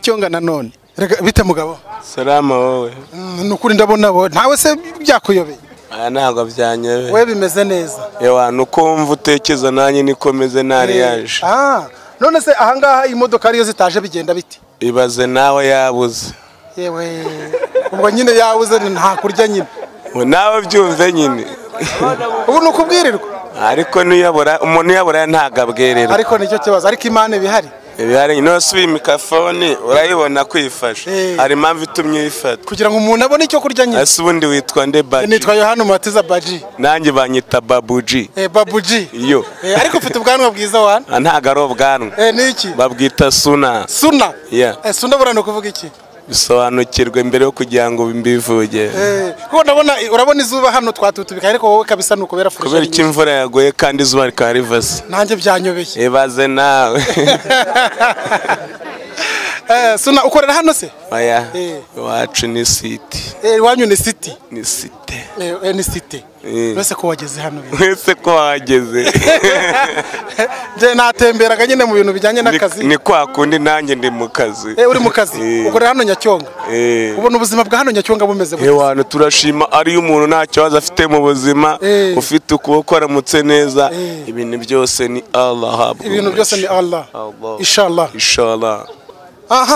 cyonga nanone reka bite mugabo Salama wowe Mm, ni ukuri ndabona bo ntawe se byakuyobeye aya ntabwo byanyebe wowe bimeze neza yewe nuko wumva utekereza nanjye niko meze ntari yaje Ah, none se ahangaha imodoka ariyo zitaje bigenda bite ibaze nawe yabuze yewe ubwo nyine yabuze ni nta kurya nyine we nawe byumve nyine ubu ni ukubwirirwa ariko n'uyabura umuntu uyabura ntabwo abwererwa ariko nicyo kibazo ariko imana iba ihari ibihari nyine wese uyu mikrofone urayibona kwifashe Eh. hari impamvu itumye uyifata kugira ngo umuntu abone icyo kurya nyine ese ubundi witwa nde baji nitwa yohani umatiza baji nanjye banyita babuji Eh, babuji iyo Eh, ariko ufite ubwanwa bwiza wana Ah, ntabwo ari ubwanwa Eh, ni iki babwita suna suna Yeah. Eh, suna buriya ni ukuvuga iki bisobanukirwe mbere yo kugira ngo mbivuge Eh, kuko ndabona urabona izuba hano twatutubika ariko wowe kabisa ni ukubera kubera furusheri ko imvura yaguye kandi izuba rikaba rivase nanjye byanyobeye ibaze nawe Eh, suna ukorera hano se oya Eh. iwacu ni siti Eh, iwanyu ni city ni site Eh, eh, ni city Eh. mbese ko wageze hano bino. mwese ko wageze Njye natemberaga nyine mu bintu bijyanye Ni- n'akazi ni kwa kundi nanjye ndi mu kazi Eh, uri mu kazi Eh. ukorera hano nyacyonga Eh. ubona ubuzima bwa hano nyacyonga bumeze bute? hewana turashima ariyo umuntu nta kibazo afite mu buzima Eh. ufite ukuboko aramutse neza Eh. ibintu byose ni allah ahabwa ibintu byose ni allah Allah. inshallah inshallah aha